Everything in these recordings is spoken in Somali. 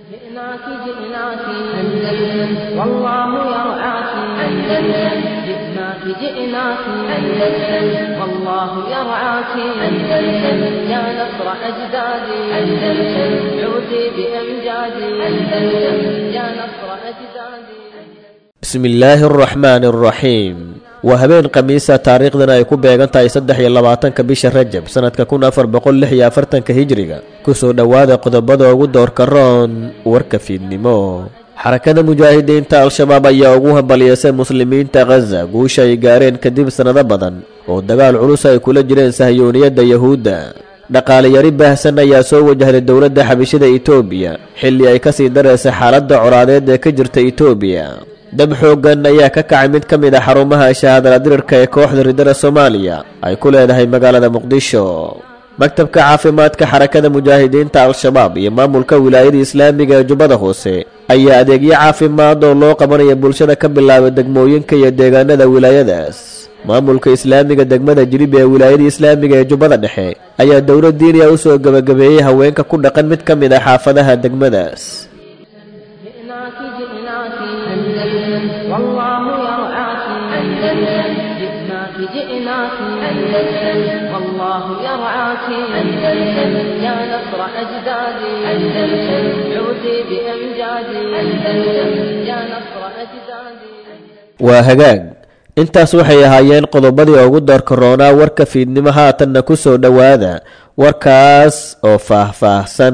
جئناك جئناك أندلس والله يرعاك أندلس جئناك جئناك أندلس والله يرعاك أندلس يا نصر أجدادي أندلس عودي بأمجادي أندلس يا نصر أجدادي bismi illaahi araxmaani araxiim waa habeen khamiisa taariikhdan ay ku beegan tahay saddex iyo labaatanka bisha rajab sannadka kun afar boqol lix iyo afartanka hijriga kusoo dhowaada qodobada ugu doorka roon warka fiidnimo xarakada mujaahidiinta al-shabaab ayaa ugu hambalyeysay muslimiinta khaza guusha ay gaareen kadib sannado badan oo dagaal culus ay kula jireen sahyooniyadda yahuudda dhaqaaliyari baahsan ayaa soo wajahday dowladda xabishada itoobiya xilli ay kasii dareysay xaaladda colaadeed ee ka jirta itoobiya dab xooggan ayaa ka kacay mid ka mid a xarumaha shahaadala dirirka ee kooxda ridada soomaaliya ay ku leedahay magaalada muqdisho maktabka caafimaadka xarakada mujaahidiinta al-shabaab iyo maamulka wilaayada islaamiga ee jubbada hoose ayaa adeegyo caafimaad oo loo qabanaya bulshada ka bilaabay degmooyinka iyo deegaanada wilaayadaas maamulka islaamiga degmada jiribi ee wilaayada islaamiga ee jubbada dhexe ayaa dowlad diiniya u soo gebagabeeyey haweenka ku dhaqan mid ka mid ah xaafadaha degmadaas جئناك جئناك أندلس والله يرعاك أندلس جئناك جئناك أندلس والله يرعاك أندلس يا نصر أجدادي أندلس عودي بأمجادي أندلس يا نصر أجدادي waa hagaag intaas waxay ahaayeen qodobadii ugu doorka roonaa warka fiidnimo haatanna ku soo dhowaada warkaas oo faah-faahsan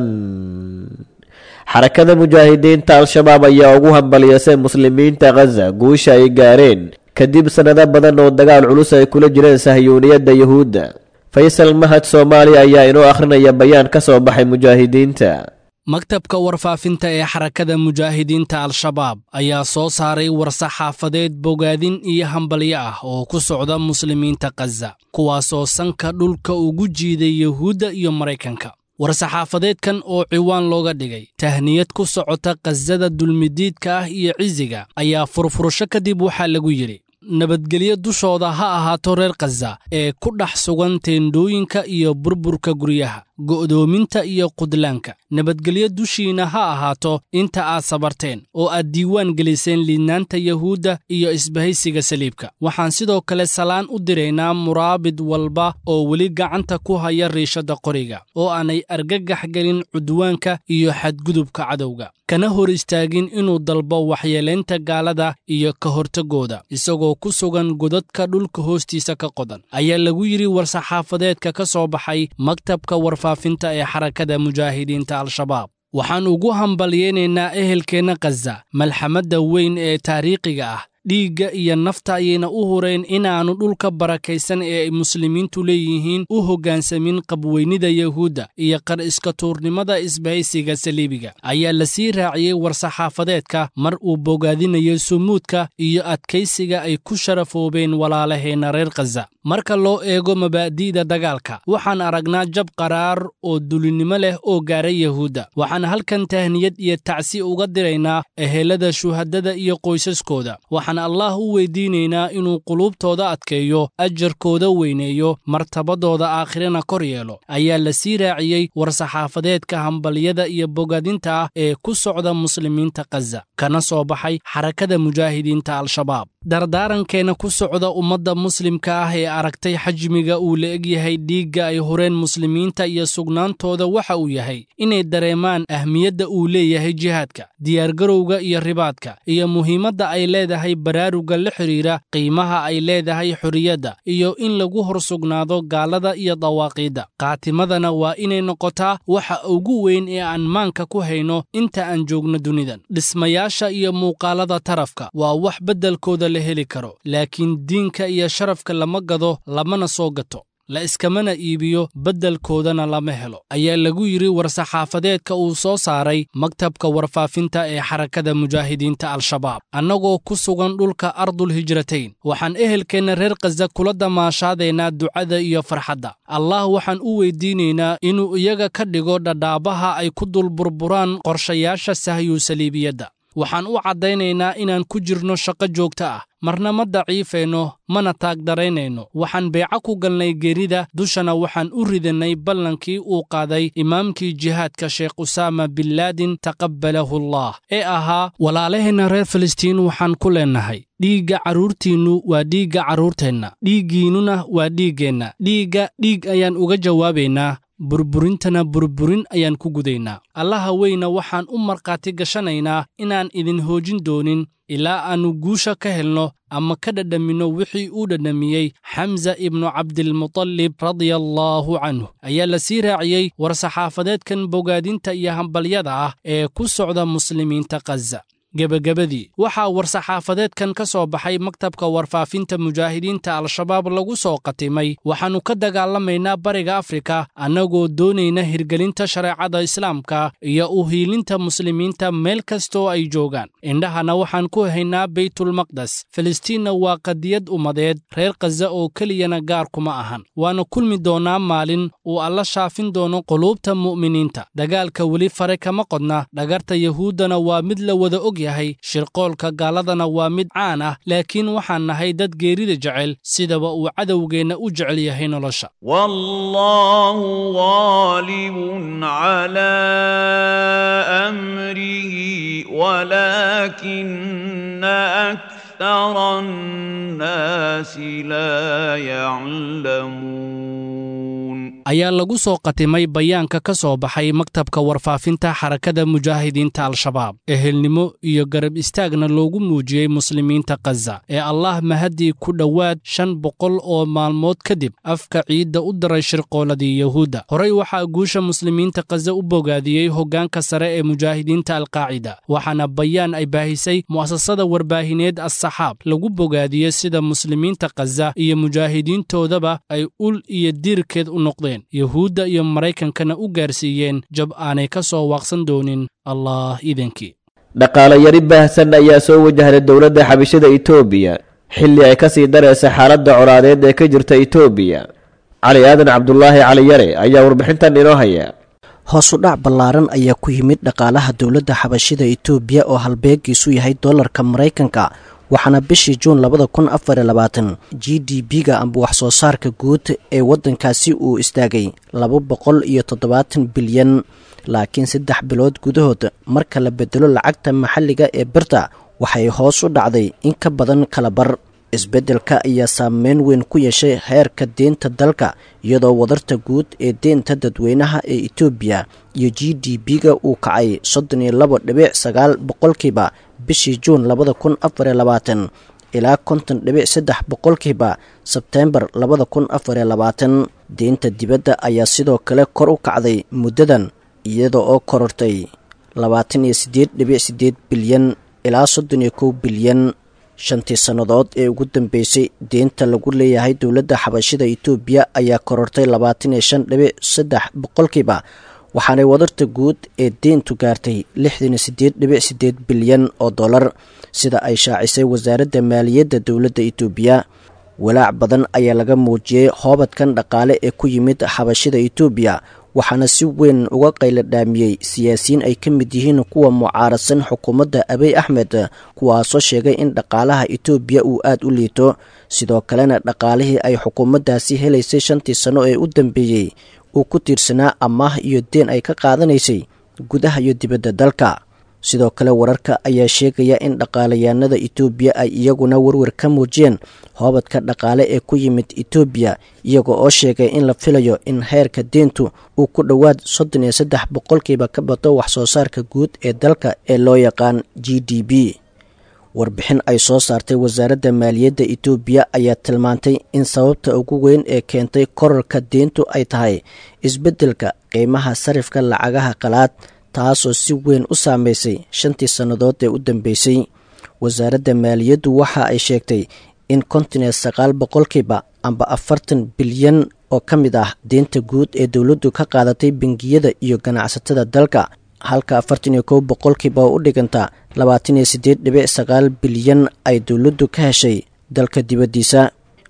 xarakada mujaahidiinta al-shabaab ayaa ugu hambalyeysay muslimiinta khaza guusha ay gaareen kadib sannado badan oo dagaal culus ay kula jireen sahyuuniyadda yahuudda faysal mahad soomaaliya ayaa inoo akhrinaya bayaan ka soo baxay mujaahidiinta maktabka warfaafinta ee xarakada mujaahidiinta al-shabaab ayaa soo saaray war-saxaafadeed bogaadin iyo hambalyo ah oo ku socda muslimiinta khaza kuwaasoo sanka dhulka ugu jiiday yahuudda iyo maraykanka war-saxaafadeedkan oo ciwaan looga dhigay tahniyad ku socota khasada dulmidiidka ah iyo cisiga ayaa furfurasho kadib waxaa lagu yidhi nabadgelyo dushooda ha ahaato reer khaza ee ku dhex sugan teendhooyinka iyo burburka guryaha go'doominta iyo qudlaanka nabadgelyo dushiinna ha ahaato inta aad sabarteen oo aad diiwaan geliseen liidnaanta yahuudda iyo isbahaysiga saliibka waxaan sidoo kale salaan u diraynaa muraabid walba oo weli gacanta ku haya riishadda qoriga oo aanay argagax gelin cudwaanka iyo xadgudubka cadowga kana hor istaagin inuu dalbo waxyeelaynta gaalada iyo ka hortagooda isagoo ku sugan godadka dhulka hoostiisa ka qodan ayaa lagu yidhi war-saxaafadeedka ka soo baxay maktabka warfaafinta ee xarakada mujaahidiinta al-shabaab waxaan ugu hambalyaynaynaa ehelkeenna khaza malxamadda weyn ee taariikhiga ah dhiigga iyo nafta ayayna u hureen inaannu dhulka barakaysan ee ay muslimiintu leeyihiin u hoggaansamin qabweynida yahuudda iyo qar iska tuurnimada isbahaysiga saliibiga ayaa la sii raaciyey war-saxaafadeedka mar uu bogaadinayo sumuudka iyo adkaysiga ay ku sharafoobeen walaalaheenna reer khaza marka loo eego mabaadi'da dagaalka waxaan aragnaa jab qaraar oo dulinnimo leh oo gaaray yahuudda waxaan halkan tahniyad iyo tacsi uga diraynaa ehelada shuhadada iyo qoysaskooda waxaan allah u weydiinaynaa inuu quluubtooda adkeeyo ajarkooda weyneeyo martabadooda aakhirana kor yeelo ayaa la sii raaciyey war-saxaafadeedka hambalyada iyo bogadinta ah ee ku socda muslimiinta khaza kana soo baxay xarakada mujaahidiinta al-shabaab dardaarankeenna ku socda ummadda muslimka ah ee aragtay xajmiga uu la eg yahay dhiigga ay horeen muslimiinta iyo sugnaantooda waxa uu yahay inay dareemaan ahmiyadda uu leeyahay jihaadka diyaargarowga iyo ribaadka iyo muhiimadda ay leedahay baraaruga la xidhiira qiimaha ay leedahay xorriyadda iyo in lagu hor sugnaado gaalada iyo dawaaqiidda qaatimadana waa inay noqotaa waxa ugu weyn ee aan maanka ku hayno inta aan joogno dunidan dhismayaasha iyo muuqaalada tarafka waa wax beddelkooda la heli karo laakiin diinka iyo sharafka lama gado lamana soo gato la iskamana iibiyo beddelkoodana lama helo ayaa lagu yidhi war-saxaafadeedka uu soo saaray maktabka warfaafinta ee xarakada mujaahidiinta al-shabaab annagoo ku sugan dhulka ardul hijratayn waxaan ehelkeenna reer khaza kula damaashaadaynaa ducada iyo farxadda allah waxaan u weydiinaynaa inuu iyaga ka dhigo dhadhaabaha ay ku dul burburaan qorshayaasha sahyu saliibiyadda waxaan u caddaynaynaa inaan ku jirno shaqo joogto ah marna ma daciifayno mana taagdaraynayno waxaan beeco ku galnay geerida dushana waxaan u ridannay ballankii uu qaaday imaamkii jihaadka sheekh usaama binlaadin taqabbalahu allah ee ahaa walaalaheenna reer filistiin waxaan ku leennahay dhiigga carruurtiinnu waa dhiigga carruurteenna dhiiggiinnuna waa dhiiggeenna dhiigga dhiig ayaan uga jawaabaynaa burburintana burburin ayaan ku gudaynaa allaha weyna waxaan u markhaati gashanaynaa inaan idin hoojin doonin ilaa aannu guusha ka helno ama ka dhadhaminno wixii uu dhadhamiyey xamsa ibnu cabdilmutalib radia allaahu canhu ayaa la sii raaciyey war-saxaafadeedkan bogaadinta iyo hambalyada ah ee ku socda muslimiinta khaza gebagabadii waxaa war-saxaafadeedkan ka soo baxay maktabka warfaafinta mujaahidiinta al-shabaab lagu soo qatimay waxaannu ka dagaalamaynaa bariga afrika annagoo doonayna hirgelinta shareecada islaamka iyo u hiilinta muslimiinta meel kastoo ay joogaan indhahana waxaan ku haynaa beytulmaqdes filistiinna waa qadiyad ummadeed reer khaza oo keliyana gaar kuma ahan waana kulmi doonnaa maalin uu alla shaafin doono quluubta mu'miniinta dagaalka weli fare kama qodna dhagarta yahuuddana waa mid la wada og yahay shirqoolka gaaladana waa mid caan ah laakiin waxaan nahay dad geerida jecel sidaba uu cadowgeenna u jecel yahay nolosha والله غالب على امره ولكن اكثر الناس لا يعلمون ayaa lagu soo qatimay bayaanka ka soo baxay maktabka warfaafinta xarakada mujaahidiinta al-shabaab ehelnimo iyo garab istaagna loogu muujiyey muslimiinta khaza ee allah mahaddii ku dhowaad shan boqol oo maalmood kadib afka ciidda u daray shirqooladii yuhuudda horey waxaa guusha muslimiinta khaza u bogaadiyey hoggaanka sare ee mujaahidiinta alqaacida waxaana bayaan ay baahisay mu'asasada warbaahineed as-saxaab lagu bogaadiyey sida muslimiinta khaza iyo mujaahidiintoodaba ay ul iyo diirkeed u noqdeen yuhuudda iyo maraykankana u gaarsiiyeen jab aanay ka soo waaqsan doonin allah idankii dhaqaale yari baahsan ayaa soo wajahday dowladda xabashada itoobiya xilli ay ka sii daraysa xaaladda colaadeed ee ka jirta itoobiya cali aadan cabdulaahi cali yare ayaa warbixintan inoo haya hoosu dhac ballaaran ayaa ku yimid dhaqaalaha dowladda xabashida itoobiya oo halbeegiisu yahay dollarka maraykanka waxaana bishii juun labada kun afar iyo labaatan g d b-ga amba wax soo saarka guud ee waddankaasi uu istaagay laba boqol iyo toddobaatan bilyan laakiin saddex bilood gudahood marka la bedelo lacagta maxalliga ee birta waxay hoos u dhacday in ka badan kala bar isbeddelka ayaa saameyn weyn ku yeeshay heerka deenta dalka iyadoo wadarta guud ee deenta dadweynaha ee etoobiya iyo g d b-ga uu kacay soddon iyo labo dhibic sagaal boqolkiiba bishii juun labada kun afar iyo labaatan ilaa konton dhibic saddex boqolkiiba sebteembar labada kun afar iyo labaatan deenta dibadda ayaa sidoo kale kor u kacday muddadan iyada oo korortay labaatan iyo siddeed dhibic siddeed bilyan ilaa soddon iyo kow bilyan shantii sannadood ee ugu dambeysay deenta lagu leeyahay dowladda xabashida itoobiya ayaa korortay labaatan iyo shan dhibic saddex boqolkiiba waxaanay wadarta guud ee deentu gaartay lixdan iyo siddeed dhibic siddeed bilyan oo dollar sida ay shaacisay wasaaradda maaliyadda dowladda itoobiya walaac badan ayaa laga muujiyey hoobadkan dhaqaale ee ku yimid xabashida itoobiya waxaana si weyn uga qayla dhaamiyey siyaasiyiin ay ka mid yihiin kuwa mucaaradsan xukuumadda abiy axmed kuwaasoo sheegay in dhaqaalaha itoobiya uu aad u liito sidoo kalena dhaqaalihii ay xukuumaddaasi helaysay shantii sanno ee u dambeeyey uu ku tiirsanaa amaah iyo deen ay ka qaadanaysay gudaha iyo dibadda dalka sidoo kale wararka ayaa sheegaya in dhaqaalayaanada itoobiya ay iyaguna warwar ka muujiyeen hoobadka dhaqaale ee ku yimid itoobiya iyaga oo sheegay in la filayo in heerka deentu uu ku dhowaad soddon iyo saddex boqolkiiba ka bato wax soo saarka guud ee dalka ee loo yaqaan g d b warbixin ay soo saartay wasaaradda maaliyadda itoobiya ayaa tilmaantay in sababta ugu weyn ee keentay korarka deentu ay tahay isbeddelka qiimaha sarifka lacagaha qalaad taasoo si weyn u saameysay shantii sannadood ee u dambeysay wasaaradda maaliyaddu waxa ay sheegtay in konton iyo sagaal boqolkiiba amba afartan bilyan oo ka mid ah deenta guud ee dowladdu ka qaadatay bangiyada iyo ganacsatada dalka halka afartan iyo kow boqolkiiba oo u dhiganta labaatan iyo siddeed dhibic sagaal bilyan ay dowladdu ka heshay dalka dibaddiisa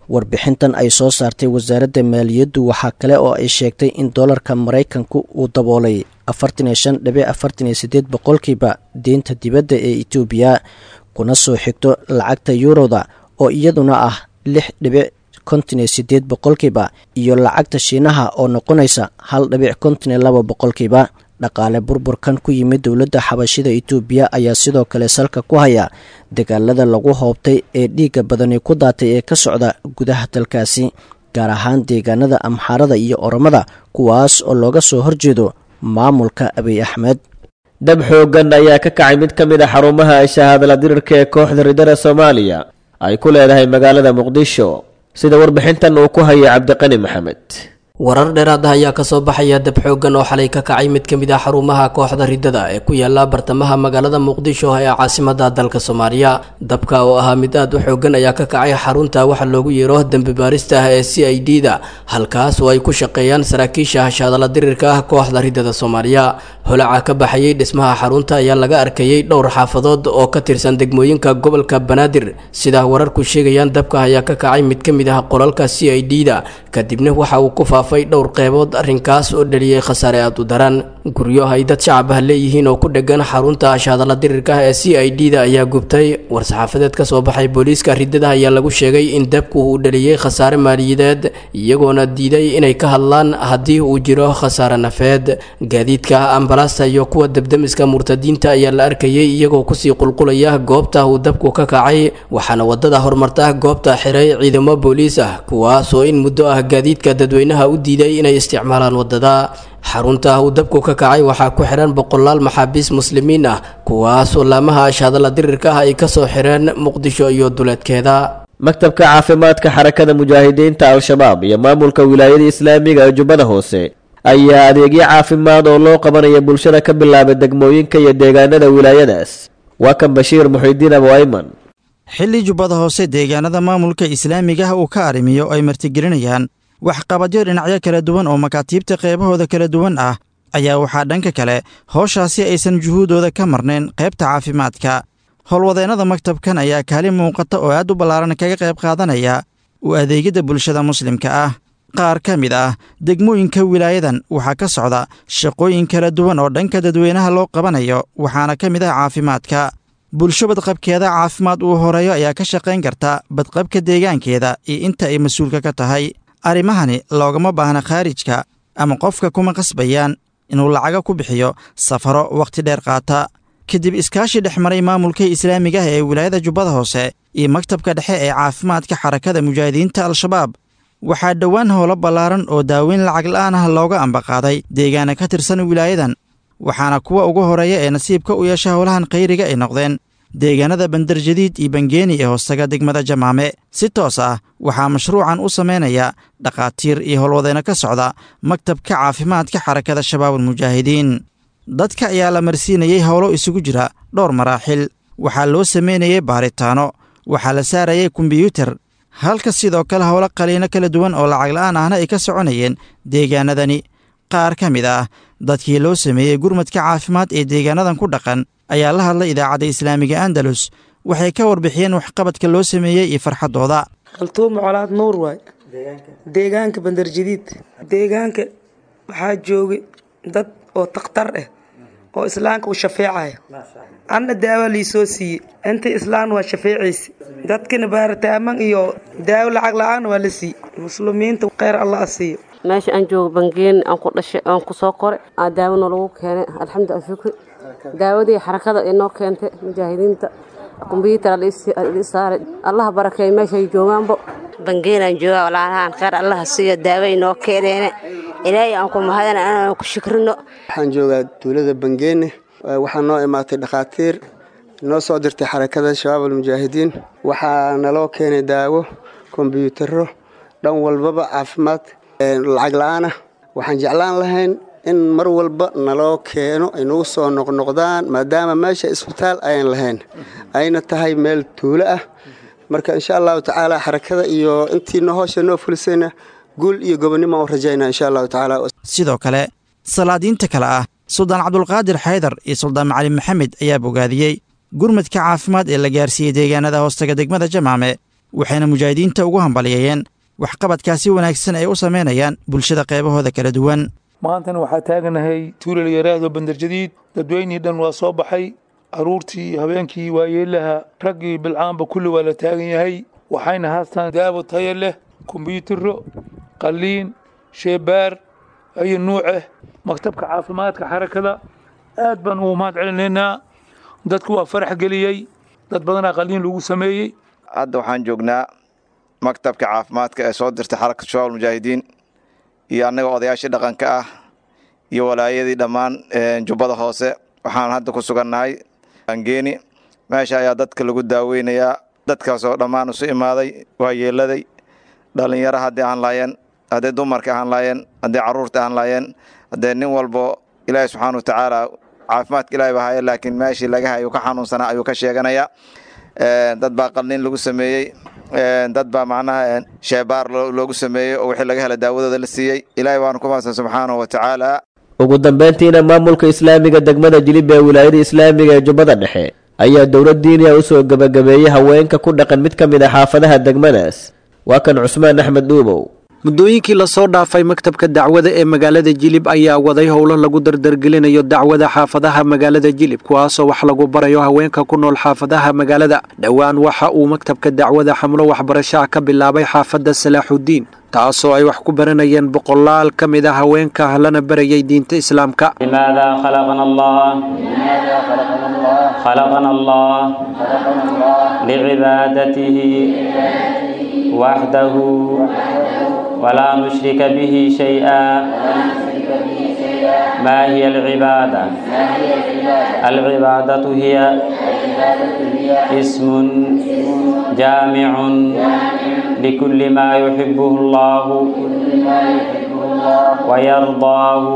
warbixintan ay soo saartay wasaaradda maaliyaddu waxaa kale oo ay sheegtay in doolarka maraykanku uu daboolay afartan iyo shan dhibic afartan iyo sideed boqolkiiba deynta dibadda ee etoobiya kuna soo xigto lacagta yuuroda oo iyaduna ah lix dhibic konton iyo sideed boqolkiiba iyo lacagta shiinaha oo noqonaysa hal dhibic konton iyo laba boqolkiiba dhaqaale burburkan ku yimid dowladda xabashida itoobiya ayaa sidoo kale salka ku haya dagaalada lagu hoobtay ee dhiigga badani ku daatay ee ka socda gudaha dalkaasi gaar ahaan deegaanada amxaarada iyo oromada kuwaas oo looga soo horjeedo maamulka abiy axmed dab xooggan ayaa ka kacay mid ka mid a xarumaha ay shahaadala dirirka ee kooxda ridada soomaaliya ay ku leedahay magaalada muqdisho sida warbixintan uu ku hayay cabdiqani maxamed warar dheeraad ah ayaa kasoo baxaya dab xooggan oo xalay ka kacay mid ka mid ah xarumaha kooxda ridada ee ku yaala bartamaha magaalada muqdisho ee caasimada dalka soomaaliya dabka oo ahaa mid aad u xooggan ayaa ka kacay xarunta waxa loogu yeero dembi baarista ah ee c i d da halkaas oo ay ku shaqeeyaan saraakiisha hashaadala dirirka ah kooxda ridada soomaaliya holaca ka baxayey dhismaha xarunta ayaa laga arkayey dhowr xaafadood oo ka tirsan degmooyinka gobolka banaadir sida wararku sheegayaan dabka ayaa ka kacay mid ka mid ah qolalka c i d da kadibna waxa uu ku faafay dhowr qeybood arrinkaas oo dhaliyey khasaare aad u daran guryo ay dad shacab ah leeyihiin oo ku dhegan xarunta ashaadala dirirka ah ee c i d da ayaa gubtay war-saxaafadeed ka soo baxay booliiska ridada ayaa lagu sheegay in dabku uu dhaliyey khasaare maaliyadeed iyagoona diiday inay ka hadlaan haddii uu jiro khasaare nafeed gaadiidka ambalaasta iyo kuwa debdemiska murtadiinta ayaa la arkayay iyagoo kusii qulqulaya goobta uu dabku ka kacay waxaana wadada horumarta goobta xiray ciidamo booliis ah kuwaas oo in muddo ah gaadiidka dadweynaha u diiday inay isticmaalaan wadada xarunta uu dabku ka kacay waxaa ku xihan boqolaal maxaabiis muslimiin ah kuwaas oo laamaha ashaadala dirirka ah ay kasoo xireen muqdisho iyo duleedkeeda maktabka caafimaadka xarakada mujaahidiinta al-shabaab iyo maamulka wilaayada islaamiga ee jubbada hoose ayaa adeegyo caafimaad oo loo qabanaya bulshada ka bilaabay degmooyinka iyo deegaanada wilaayadaas waa kan bashiir muxidiin abu ayman xilli jubbada hoose deegaanada maamulka islaamiga ah uu ka arrimiyo ay martigelinayaan waxqabadyo dhinacyo kala duwan oo makaatiibta qeybahooda kala duwan ah ayaa waxaa dhanka kale howshaasi aysan juhuudooda ka marnayn qaybta caafimaadka howlwadeennada maktabkan ayaa kaalin muuqata oo aad u ballaaran kaga qayb qaadanaya u adeegyada bulshada muslimka ah qaar ka mid ah degmooyinka wilaayadan waxaa ka socda shaqooyin kala duwan oo dhanka dadweynaha loo qabanayo waxaana ka mid ah caafimaadka bulsho badqabkeeda caafimaad uu horeeyo ayaa ka shaqayn karta badqabka deegaankeeda iyo inta ay mas-uulka ka tahay arrimahani loogama baahna khaarijka ama qofka kuma qasbayaan inuu lacaga ku bixiyo safaro wakhti dheer qaata kadib iskaashi dhex maray maamulka islaamiga ah ee wilaayada jubbada hoose iyo maktabka dhexe ee caafimaadka xarakada mujaahidiinta al-shabaab waxaa dhowaan howlo ballaaran oo daaweyn lacag la'aan ah looga ambaqaaday deegaana ka tirsan wilaayadan waxaana kuwa ugu horeeya ee nasiibka u yeesha howlahan khayriga ay noqdeen deegaanada bandarjadiid iyo bangeeni ee hoostaga degmada jamaame si toos ah waxaa mashruucan u samaynaya dhakhaatiir iyo howlwadeyno ka socda maktabka caafimaadka xarakada shabaabulmujaahidiin dadka ayaa la marsiinayey howlo isugu jira dhowr maraaxil waxaa loo samaynayey baaritaano waxaa la saarayay kombiyuutar halka sidoo kale howlo qaliino kala duwan oo lacag la'aan ahna ay ka soconayeen deegaanadani qaar ka mid ah dadkii loo sameeyey gurmadka caafimaad ee deegaanadan ku dhaqan ayaa la hadlay idaacadda islaamiga andalus waxay ka warbixiyeen waxqabadka loo sameeyey iyo farxaddooda kaltuuma colaad nuur waay deegaanka bandarjadiid deegaanka waxaa joogay dad oo takhtar ah oo islaamka u shafeecaya anna daawo liisoo siiyey inta islaan waa shafeecaysa dadkina baaritaamman iyo daawo lacag la-aan waa la siiyey muslimiinta kheyr allah a siiyo meesha aan joogo bangeeni aan ku dhashay aan ku soo koray aa daawona lagu keenay alxamdu shukri daawadii xarakada inoo keentay mujaahidiinta kombyuutar saaray allaha barakeey meeshay joogaanbo bangeenaan joogaa walaalahaan kheyr allaha siiyo daawo inoo keeneene ilaahay aan ku mahadana inaan ku shikrino waxaan joogaa duulada bangeene waxaa noo imaatay dhakhaatiir noo soo dirtay xarakada shabaab almujaahidiin waxaa naloo keenay daawo kombyuutaro dhan walbaba caafimaad lacag la-aan ah waxaan jeclaan lahayn in mar walba naloo keeno ay nagu soo noqnoqdaan maadaama meesha isbitaal ayan lahayn ayna tahay meel tuulo ah marka insha allahu tacaala xarakada iyo intiina hoosha noo fulisayna guul iyo gobonnimo u rajaynaa insha allahu tacaala sidoo kale salaadiinta kale ah suldaan cabdulqaadir xaydar iyo suldaan macalin maxamed ayaa bogaadiyey gurmadka caafimaad ee la gaarsiiyey deegaanada hoostaga degmada jamaame waxayna mujaahidiinta ugu hambaliyeeyeen waxqabadkaasi wanaagsan ay u samaynayaan bulshada qeybahooda kala duwan maantana waxaa taaganahay tuulal yaraahdo bandarjadiid dadweynihii dhan waa soo baxay carruurtii habeenkii waayeelaha raggii bilcaanba kulli waa la taagan yahay waxayna haastaan daawo tayo leh kombyutaro qalliin sheebaar ayo nuuceh maktabka caafimaadka xarakada aad baan ugu mahad celinaynaa dadku waa farax geliyey dad badanaa qalliin lagu sameeyey hadda waxaan joognaa maktabka caafimaadka ee soo dirtay xarakada shabaab mujaahidiin iyo annaga odayaashii dhaqanka ah iyo walaayadii dhammaan jubbada hoose waxaan hadda ku sugannahay angeeni meesha ayaa dadka lagu daaweynayaa dadkaasoo dhammaan isu imaaday waa yeeladay dhallinyaro haddii ahaan laayeen hadday dumarka ahaan laayeen hadday carruurta ahaan laayeen haddee nin walbo ilaahi subxaana watacaala caafimaadka ilahi baa haya laakiin meeshii laga hayo ka xanuunsanaa ayuu ka sheeganayaa dad baa qalliin lagu sameeyey dad baa macnaha sheebaar loogu sameeyey oo wixii laga hela daawadooda la siiyey ilaahay baanu ku mahadsan subxaanahu wa tacaala ugu dambayntiina maamulka islaamiga degmada jilib ee wilaayada islaamiga ee jubbada dhexe ayaa dowlad diiniya u soo gebagabeeyey haweenka ku dhaqan mid ka mid a xaafadaha degmadaas waa kan cusmaan axmed dhuubow muddooyinkii lasoo dhaafay maktabka dacwada ee magaalada jilib ayaa waday howlo lagu dardargelinayo dacwada xaafadaha magaalada jilib kuwaasoo wax lagu barayo haweenka ku nool xaafadaha magaalada dhowaan waxa uu maktabka dacwada xamlo waxbarashaha ka bilaabay xaafadda salaaxudiin taasoo ay wax ku baranayeen boqolaal ka mid a haweenka lana barayay diinta islaamka ولا نشرك به شيئا ما هي العبادة العبادة هي اسم جامع لكل ما يحبه الله ويرضاه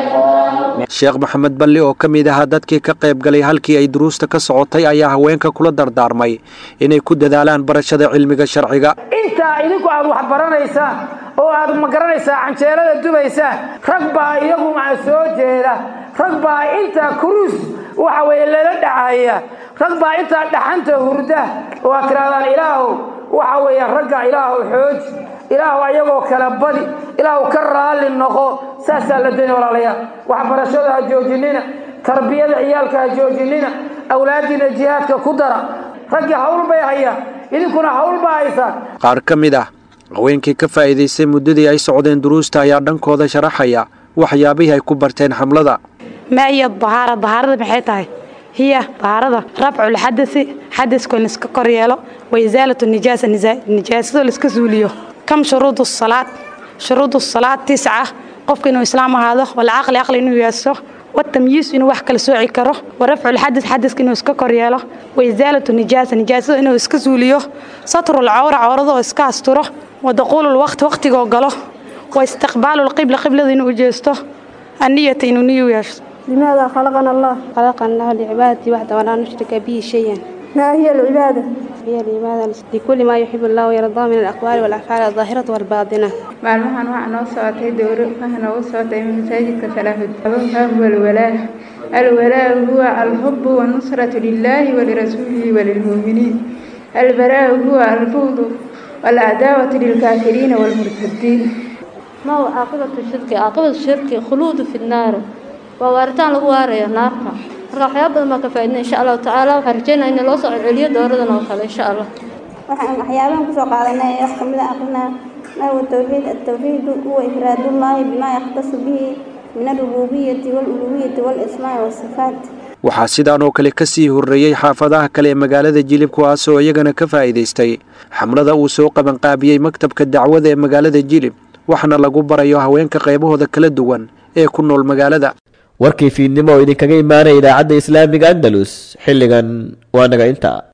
sheekh maxamed balli oo ka mid ahaa dadkii ka qayb galay halkii ay duruusta ka socotay ayaa haweenka kula dardaarmay inay ku dadaalaan barashada cilmiga sharciga intaa idinku aad wax baranaysaan oo aad ma garanaysaa canjeelada dubaysaan rag baa iyagu maa soo jeeda rag baa intaa kuruus waxa weeye lala dhacaya rag baa intaa dhaxanta hurda oo aad tirahdaan ilaahow waxa weeye ragga ilaahow xooji ilaahu ayagoo kala badi ilaahu ka raalli noqo saasaa la doonaya walaalayaal waxbarashada ha joojinina tarbiyada ciyaalka ha joojinina awlaadiina jihaadka ku dara raggii hawl bay hayaan idinkuna hawl baa haysaan qaar ka mid ah haweenkii ka faa'iidaystay muddadii ay socdeen duruusta ayaa dhankooda sharaxaya waxyaabihii ay ku barteen xamlada ما هي الطهارة طهارة maxay tahay هي طهارة رفع الحدث حدث كون iska koryeelo وإزالة النجاسة نجاسة la iska suuliyo كم شروط الصلاة شروط الصلاة تسعة qofka inuu islaam ahaado والعقل عقل inuu yeesho والتمييز inuu wax kala sooci karo ورفع الحدث حدثka inuu iska koryeelo وإزالة النجاسة نجاسة inuu iska suuliyo ستر العورة عورada oo iska asturo ودخول الوقت waqtigoo galo واستقبال القبلة قبلada inuu jeesto النية inuu niyu yeesho لماذا خلقنا الله؟ خلقنا لعبادته وحده ولا نشرك به شيئا ما هي العبادة؟ هي العبادة لكل ما يحب الله ويرضاه من الأقوال والأفعال الظاهرة والباطنة maalmahan waxaa noo socotay dowro waxaa noogu socotay masaajidka salaaxud huwa alwalaa alwalaa huwa alxubu wanusratu lilahi walirasuulihi walilmuuminiin albaraa huwa albughdu والعداوة للكافرين والمرتدين ما هو عاقبة الشرك عاقبة الشرك خلود في النار ووارتان lagu waarayo naarta marka waxyaabo badan baa ka faa'iidina insha allahu tacaala waxaan rajeynaa in loo soo celiyo dowradan oo kale insha allah waxaan waxyaabahan kusoo qaadanay wax kamid ah aqrinaa ما هو التوحيد التوحيد هو إفراد الله بما يختص به من الربوبية والألوهية والأسماء والصفات waxaa sidaan oo kale ka sii horreeyey xaafadaha kale ee magaalada jilib kuwaasoo iyagana ka faa'iidaystay xamlada uu soo qabanqaabiyey maktabka dacwada ee magaalada jilib waxaana lagu barayo haweenka qaybahooda kala duwan ee ku nool magaalada warkii fiidnimo oo idinkaga imaanaya idaacadda islaamiga andalus xilligan waa naga intaa